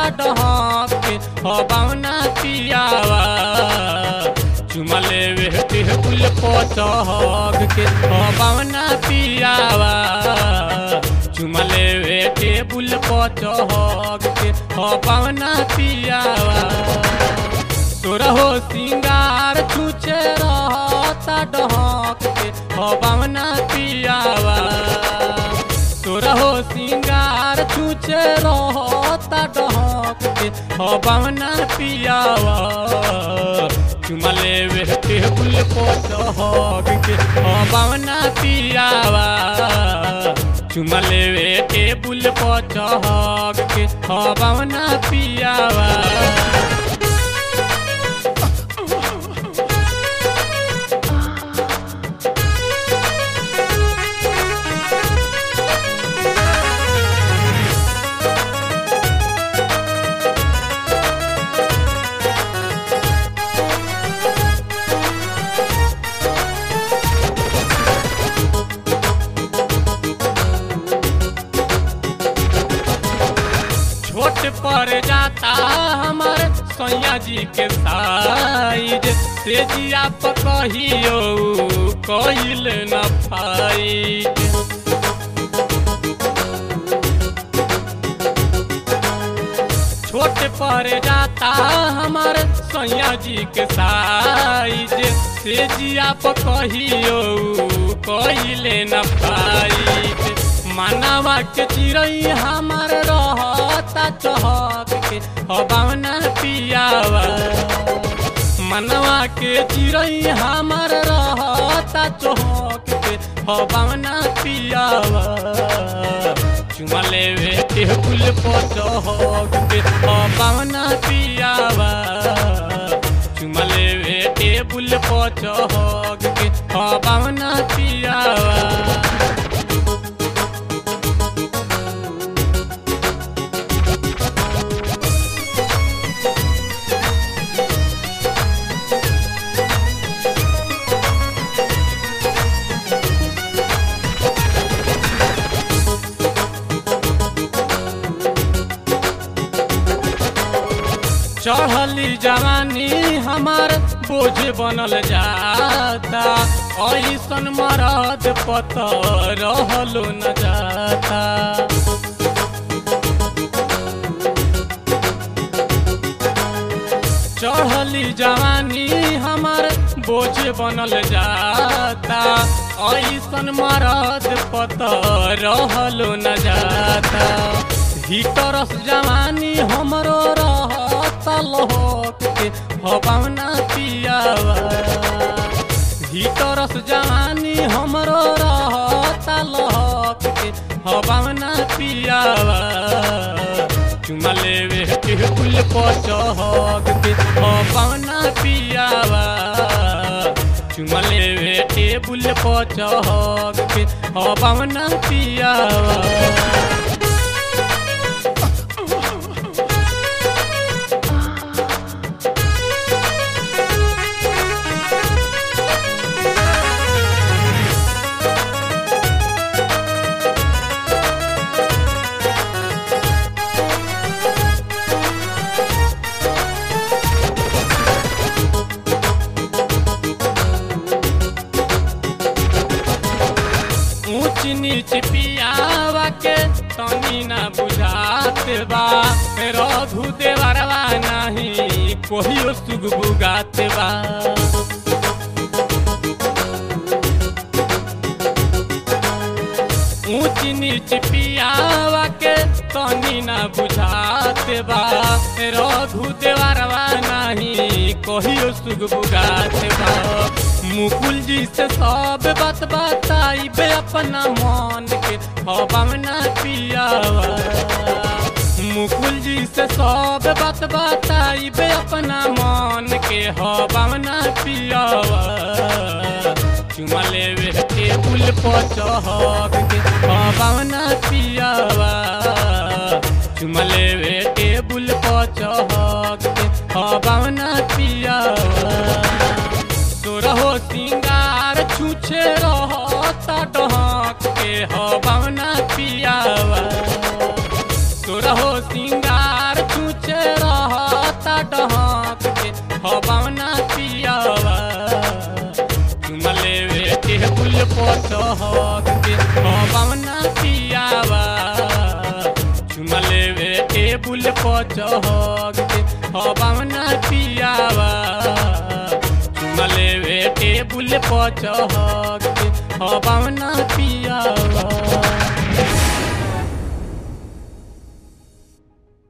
डहक के हबावना पियावा चुमा लेवे टेबुल पचहग के हबावना पियावा चुमा लेवे टेबुल पचहग के हबावना पियावा तोरा हो सिंगार छूचे रहता डहक के हबावना पियावा तोरा हो सिंगार छूचे रहता डहक के हबावना पियावा चुमा लेवे टेबुल पचहग के हबावना पियावा चुमा लेवे टेबुल पचहग के हबावना पियावा छोट पर जाता हमार सैया जी के साइज से जिया कहियो कइल न फाइज छोट पर जाता हमार सैया जी के साइज से जिया कहियो कइले न फाइज मानवा के चिड़ई हमार रहता चहक के हबावना पियावा मनवा के चिड़ई हमार रहता चहक के हबावना पियावा चुमा लेवे टेबुल पर चहक के हबावना पियावा चुमा लेवे टेबुल पर चहक के हबावना पियावा चढ़ली जवानी हमार बोझ बनल जाता ऐसन मरद पत रहलो न जाता चढ़ली जवानी हमार बोझ बनल जाता ऐसन मरद पत रहलो न जाता हितरस जवानी हमरो रहता लोक के हवाना पियावा हितरस जवानी हमरो रहता लोक के हवाना पियावा चुमा लेवे टेबुल पर चहक के हवाना पियावा चुमा लेवे टेबुल पर चहक के हवाना पियावा ऊंच नीच पियावा के तनी ना बुझात बा रघु देवरवा नहीं कोहियो सुग बुगात बा ऊंच नीच पियावा के तनी ना बुझात बा रघु देवरवा नहीं कोहियो सुग बुगात बा मुकुल जी से सब बात बताई बे अपना मन के हवाना पियावा मुकुल जी से सब बात बताई बे अपना मन के हवाना पियावा चुमा लेवे टेबुल पर चहक के हवाना पियावा चुमा लेवे टेबुल पर चहक के हवाना पियावा तोरहो सिंगार छूछे रहता डहक के हवाना पियावा तोरहो सिंगार छूछे टेबुल पर चहक के हवाना पियावा चुमा लेवे टेबुल पर चहक के हवाना पियावा चुमा लेवे टेबुल पर चहक के हवा